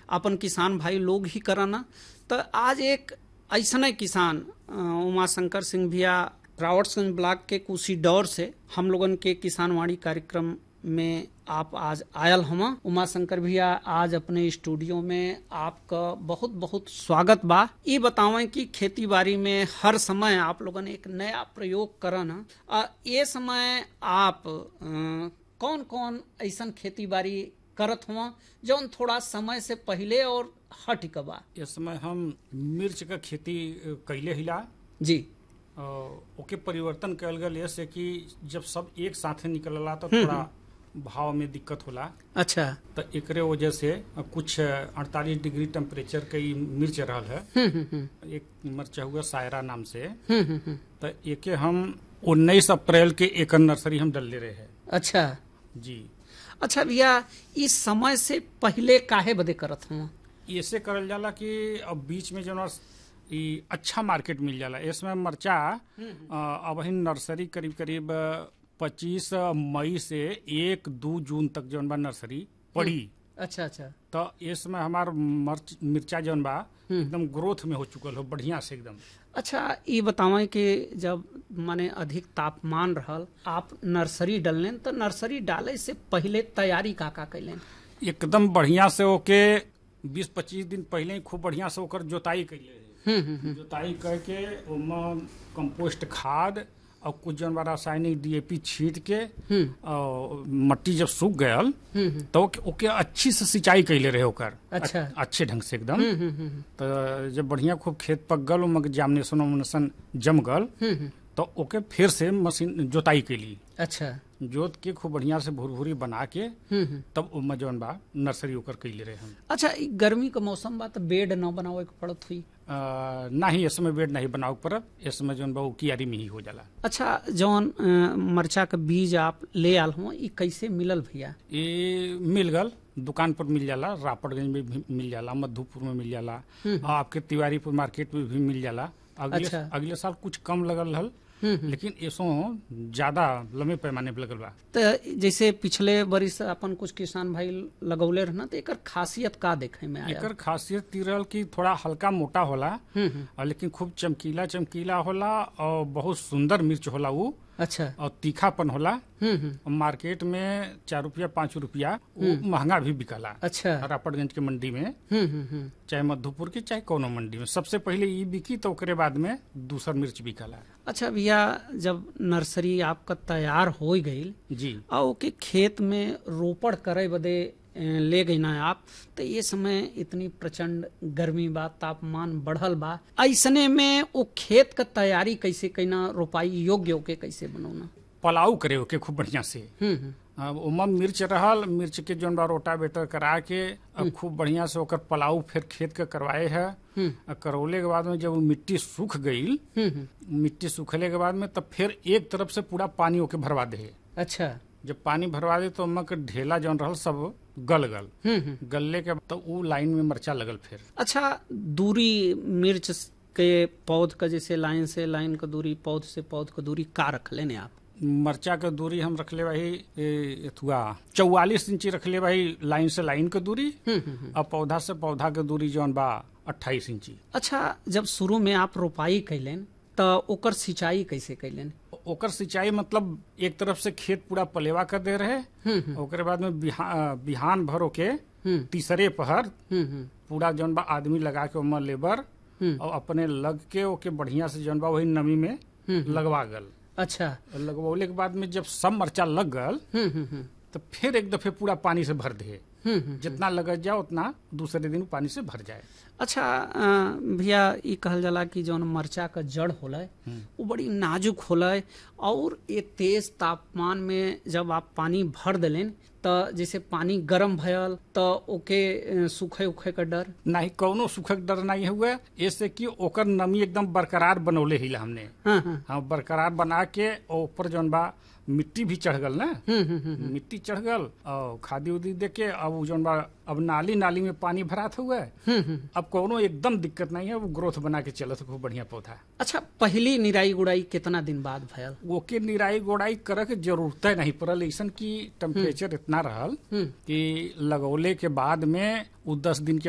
अपन किसान भाई लोग ही कराना तो आज एक ऐसने किसान अ, उमाशंकर सिंह भैया रावटगंज ब्लॉक के कुशी दौर से हम लोगन के किसानवाड़ी कार्यक्रम में आप आज आयल हम उमाशंकर भैया आज अपने स्टूडियो में आपका बहुत बहुत स्वागत बा ये बतावें कि खेती बाड़ी में हर समय आप लोगन एक नया प्रयोग करन आ ये समय आप कौन कौन ऐसन खेती बाड़ी करत हुआ जौन थोड़ा समय से पहले और हट के बा इस समय हम मिर्च का खेती अ, कैले हिला जी अ, ओके परिवर्तन कल गल ऐसे कि जब सब एक साथे निकलला तो थोड़ा भाव में दिक्कत होला अच्छा तो एकरे वजह से अ, कुछ अड़तालीस डिग्री टेम्परेचर के ई मिर्च रहल है हम्म हम्म हम्म एक मिर्च हुआ सायरा नाम से हम्म हम्म हम्म तो एके हम उन्नीस अप्रैल के एक नर्सरी हम डलले रहे हैं अच्छा जी अच्छा भैया इस समय से पहले काहे बदे करत हुआ ऐसे करल जाला कि अब बीच में जो न ई अच्छा मार्केट मिल जाला इसमें मरचा अ, अब ही नर्सरी करीब करीब पच्चीस मई से एक दो जून तक जौन बा नर्सरी पड़ी अच्छा अच्छा तो इसमें हमार मर्च मिर्चा जौन बा एकदम ग्रोथ में हो चुकल हो बढ़िया से एकदम अच्छा ये बतावें कि जब माने अधिक तापमान रहल आप नर्सरी डलने तो नर्सरी डाले से पहले तैयारी का का कैलेन एकदम बढ़िया से ओके बीस पच्चीस दिन पहले ही खूब बढ़िया से ओकर जोताई कैले रहे हम्म हम्म जोताई करके ओमे कंपोस्ट खाद और कुछ जौन बा रासायनिक डीएपी छीट के और मट्टी जब सूख गयल हम्म तो ओके, ओके अच्छी से सिंचाई कैले रहे ओकर अच्छा। अ- अच्छे ढंग से एकदम हम्म हम्म हम्म तो जब बढ़िया खूब खेत पक गल ओमे जामनेशन वामनेशन जम गल हम्म हम्म तो ओके फिर से मशीन जोताई कैली अच्छा जोत के खूब बढ़िया से भूर बना के हम्म हम्म तब ओमे जौन बा नर्सरी ओकर कैले रहे हम अच्छा ई गर्मी का मौसम बा तो बेड न बनावे के पड़त हुई अ, नाही इस समय बेड नहीं बनाओ पड़ब इस समय जौन बा उ कियारी में ही हो जाला अच्छा जौन अ, मरचा का बीज आप ले आल हुआ ई कैसे मिलल भैया ये मिल गल दुकान पर मिल जाला रापड़गंज में भी मिल जाला मधुपुर में मिल जाला और आपके तिवारीपुर मार्केट में भी मिल जाला अगले अच्छा। अगले साल कुछ कम लगल हल लेकिन ऐसो ज्यादा लंबे पैमाने पे लगल बा तो जैसे पिछले बरिस अपन कुछ किसान भाई लगौले रहना तो एकर खासियत का देखे में आया एकर खासियत ती रहल कि थोड़ा हल्का मोटा होला और लेकिन खूब चमकीला चमकीला होला और बहुत सुंदर मिर्च होला वो अच्छा और तीखापन होला हम्म हम्म और मार्केट में चार रुपया पाँच रुपया वो महंगा भी बिकला अच्छा रापड़गंज के मंडी में हम्म हम्म हम्म चाहे मधुपुर की चाहे कोनो मंडी में सबसे पहले ई बिकी तो ओकरे बाद में दूसर मिर्च बिकला अच्छा भैया जब नर्सरी आपका तैयार हो गई जी और ओके खेत में रोपण करे बदे अ, ले गई ना आप तो ये समय इतनी प्रचंड गर्मी बा तापमान बढ़ल बा ऐसने में वो खेत का तैयारी कैसे कैना रोपाई योग्य होके कैसे बनौना पलाऊ करे ओके खूब बढ़िया से हम्म हम्म अब ओमा मिर्च रहल मिर्च के जौन बा रोटावेटर करा के अब खूब बढ़िया से ओकर पलाऊ फिर खेत के करवाए है आ करौले के बाद में जब वो मिट्टी सूख गई हम्म हम्म मिट्टी सूखले के बाद में तब फिर एक तरफ से पूरा पानी ओके भरवा दे अच्छा जब पानी भरवा दे तो ओमा के ढेला जौन रहल सब गल गल हम्म हम्म गलले के तो उ लाइन में मरचा लगल फिर अच्छा दूरी मिर्च के पौध का जैसे लाइन से लाइन का दूरी पौध से पौध का दूरी का रख लेने आप मरचा के दूरी हम रखले भाई एथुआ चौवालीस इंची रखले भाई लाइन से लाइन के दूरी हम्म हम्म हम्म। और पौधा से पौधा के दूरी जौन बा अट्ठाईस इंची अच्छा जब शुरू में आप रोपाई कैलेन तो ओकर सिंचाई कैसे कैलेन ओकर सिंचाई मतलब एक तरफ से खेत पूरा पलेवा कर दे रहे हम्म ओकरे बाद में बिहा, बिहान भर के हम्म तीसरे पहर हम्म हम्म पूरा जौन बा आदमी लगा के ओमा लेबर हम्म। और अपने लग के ओके बढ़िया से जौन बा वही नमी में लगवा गल अच्छा लगवले के बाद में जब सब मरचा लग गल हम्म हम्म हम्म तो फिर एक दफे पूरा पानी से भर दे हम्म हम्म जितना लगत जाए उतना दूसरे दिन पानी से भर जाए अच्छा अ, भैया ई कहल जाला कि जौन मरचा का जड़ होला वो बड़ी नाजुक होला और ये तेज तापमान में जब आप पानी भर देलेन तो जैसे पानी गर्म भयल तो ओके अ, सूखे उखे का डर नहीं कौनो सुखक डर नहीं हुआ ऐसे कि ओकर नमी एकदम बरकरार बनौले हिला हमने हाँ हाँ हाँ बरकरार बना के और ऊपर जौन बा मिट्टी भी चढ़ गल ना हम्म हम्म हम्म मिट्टी चढ़ गल और खादी उदी दे के अब उ जौन बा अब नाली नाली में पानी भरात हुआ हम्म हम्म अब कोनो एकदम दिक्कत नहीं है वो ग्रोथ बना के चलत खूब बढ़िया पौधा अच्छा पहली निराई गुड़ाई कितना दिन बाद भयल ओके निराई गोड़ाई करे के जरूरत नहीं पड़ल ऐसन की टेम्परेचर इतना रहल हम्म कि लगौले के बाद में उ दस दिन के